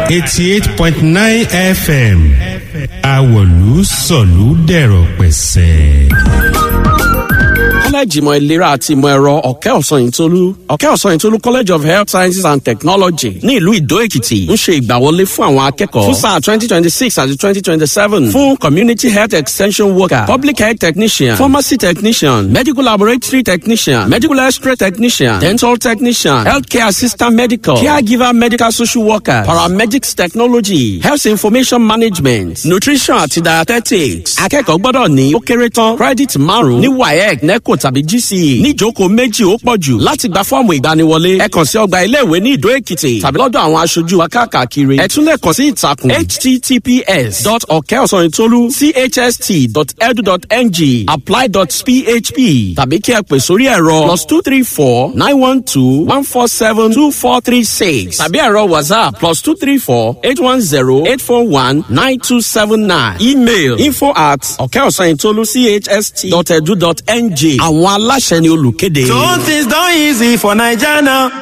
eighty eight point nine fm àwọ̀lú sọ̀lú dẹ̀rọ̀ pẹ̀sẹ̀. kọ́lẹ́ẹ̀jì ìmọ̀ ìlera àti ìmọ̀ ẹ̀rọ ọ̀kẹ́ ọ̀sanyìntolú ọ̀kẹ́ ọ̀sanyìntolú college of health sciences and technology ní ìlú ìdó èkìtì ń ṣe ìgbàwọlé fún àwọn akẹ́kọ̀ọ́ fún sáà twenty twenty six àti twenty twenty seven fún community health extension worker public health technician pharmacy technician medical laboratory technician medical x-ray technician dental technician healthcare assistant medical caregiver medical social worker paramedics technology health information management nutrition àti dietetics akẹ́kọ̀ọ́ gbọ́dọ̀ ní ó kéré tán credit márùn-ún ní waec neco tàbí gce níjókòó méjì ó pọ̀ jù láti gba fọ́ọ̀mù ìgbaniwọlé ẹ kàn sí ọgbà iléèwé ní ìdó èkìtì tàbí lọ́dọ̀ àwọn aṣojú wa káàkiri ẹ tún lè kàn sí ìtàkùn https dot ọ̀kẹ́ ọ̀sánìtólú chst dot edu dot ng apply dot php tàbí kí ẹ pè sórí ẹ̀rọ plus two three four nine one two one four seven two four three six tàbí ẹ̀rọ whatsapp plus two three four eight one zero eight four one nine two seven nine email info at ọ̀kẹ́ ọ̀sánìtólú chst dot edu dot ng àwọn aláṣẹ ni olùkéde. So things done easy for Naija now.